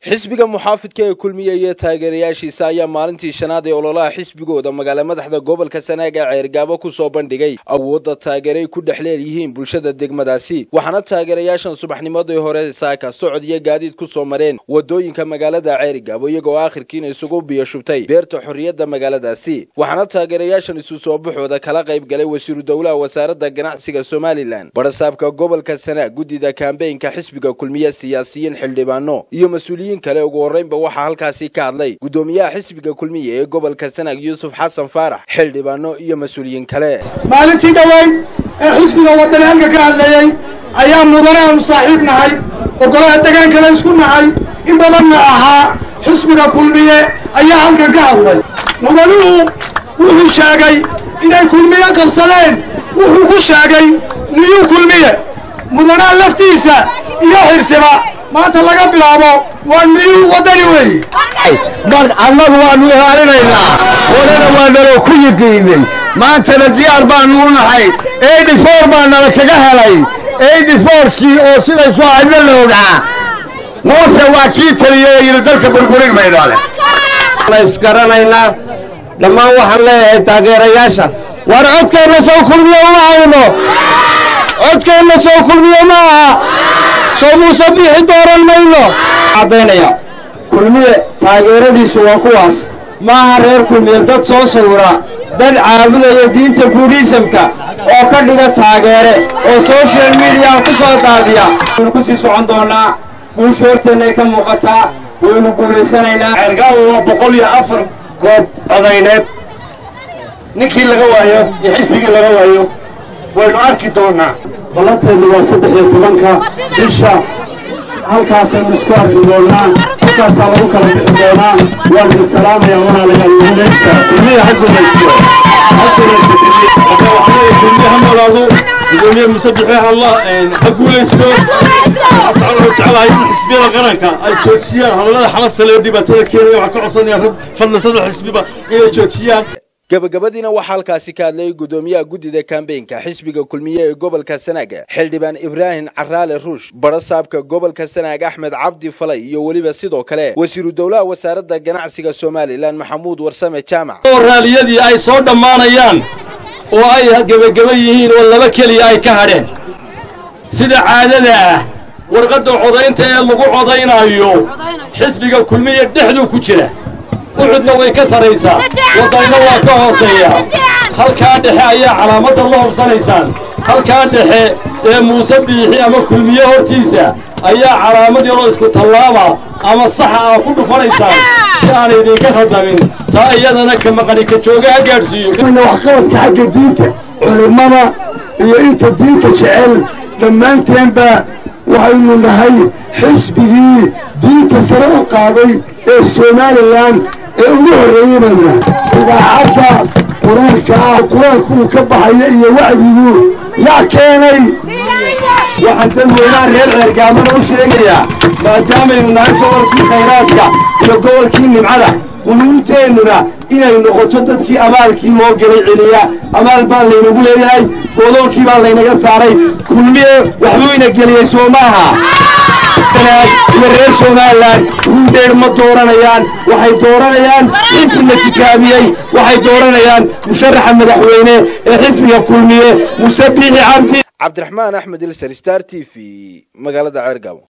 xisbiga muxaafidka ee kulmiya iyo taageerayaashiisa ayaa maalintii shanaad ee ololaha xisbigooda magaala madaxda gobolka sanaaga ceergaabo ku soo bandhigay awoodda taageeray ku dhex leelyihiin bulshada degmadaasi waxaana taageerayaashan subaxnimadii hore saaka socod iyo gaadiid ku soo mareen wadooyinka magaalada ceerigaabo iyagoo aakhirkiina isugu biyashubtay beerta xorriyadda magaaladaasi waxaana taageerayaashan isu soo baxooda kala qayb galay wasiiru dowlaha wasaaradda ganacsiga somalilan barasaabka gobolka sanaag guddida kambeynka xisbiga kulmiye siyaasiyiin xildhibaano iyo mas-uuliyiin kale ugu horreynba waxaa halkaasi ka hadlay guddoomiyaha xisbiga kulmiye ee gobolka sanaag yuusuf xasan faarax xildhibaano iyo mas-uuliyiin kale maalintii dhoweyd ee xisbiga wadani halka ka hadlayey ayaa mudane aanu saaxiib nahay ogolaha degaankana isku nahay in badanna ahaa xisbiga kulmiye ayaa halkan ka hadlay mudanuhu wuxuu sheegay inay kulmiye qabsadeen wuxuu ku sheegay niyuu kulmiye mudanaha laftiisa iyo xirsiba maanta laga bilaabo waa niyuu waddani weeye annagu waanu ilaalinaynaa horena waa naloo ku yiqiinay maantana diyaar baanu u nahay eighty four baa nala kaga helay eighty fourkii oo sidaysu ahayna la ogaa muuse waa kii taliyay oo yidhi dalka burburin maydhoole isgaranaynaa dhammaan waxaan leeyahay taageerayaasha war codkeenna soo kulmiyo uma hayno codkeenna soo kulmiyo ma aha soo muuse biixi dooran mayno caddaynaya kulmiye taageeradiisu waa kuwaas maaha reer kulmiye dad soo sawira dad caabudaya diinta buudhiisamka oo ka dhiga taageere oo soshal midiyaha ku soo daadiya waynu ku sii socon doonnaa guusha horteennay ka muuqataa waynu guulaysanaynaa ceergaawo waa boqol iyo afar goob codayneed ninkii laga waayo iyo xisbigii laga waayo waynu arki doonnaa ballanteedu waa saddex iyo tobanka bisha halkaasaynu isku arki doonnaa halkaasaa lagu kala bixi doonaa waan idin salaamaya walaalayaal guulaysta kulmiya ha guulaystiyo ha guulaysta kulmiye ha noolaado gudoomiye musabixi halla ha guulaysto waxaan jeclahay in xisbiyada qaranka ay joojiyaan hadallada xalafta lee dhibaatada keenaya waxaan ka codsanaya rag fadlan saddex xisbiba inay joojiyaan gabagabadiina waxaa halkaasi ka hadlayay guddoomiyaha guddida kambeynka xisbiga kulmiye ee gobolka sanaag xildhibaan ibraahim caraale ruush barasaabka gobolka sanaag axmed cabdi falay iyo weliba sidoo kale wasiiru dowlaha wasaaradda ganacsiga somalilan maxamuud warsame jaamac oo raaliyadii ay soo dhammaanayaan oo ay gebageba yihiin oo laba keliya ay ka hadheen sida caadada ah warqadda codaynta ee lagu codaynaayo xisbiga kulmiye dhexduu ku jira uxudna way ka saraysaa wadayna waa ka hooseeya halkaa dhexe ayaa calaamadda la hubsanaysaan halkaa dhexe ee muuse biixi ama kulmiye hortiisa ayaa calaamad yaroo isku tallaaba ama saxa aa ku dhufanaysaan si aan idinka khadamin taa iyadana ka maqani ka jooga ha gaadhsiiyo waxqabadka xagga diinta culimmada iyo inta diinta jecel dhammaanteenba waxaynu nahay xisbigii diinta sare u qaaday ee somalilan ee ugu horreeyey baynu nahay idaacadda qur-aanka ah qur-aanku uu ka baxaya iyo wacdigu yaa keenay waxaan dadweynaha reer ceergaamada u sheegayaa maadaamaynu nahay gobolkii khayraadka iyo gobolkii nimcada quluubteennuna inay noqoto dadkii abaalkii loo gelay celiya abaal baa laynagu leeyahay godoolkii baa laynaga saaray kulmiye waxbuu ina geliyey soo maaha iyo reer somalilan ruudeer ma dooranayaan waxay dooranayaan xisbiga tijaabiyey waxay dooranayaan musharaxa madaxweyne ee xisbiga kulmiye muse biixi cabdi cabdiraxmaan axmed ilser star t v magaalada ceergaabo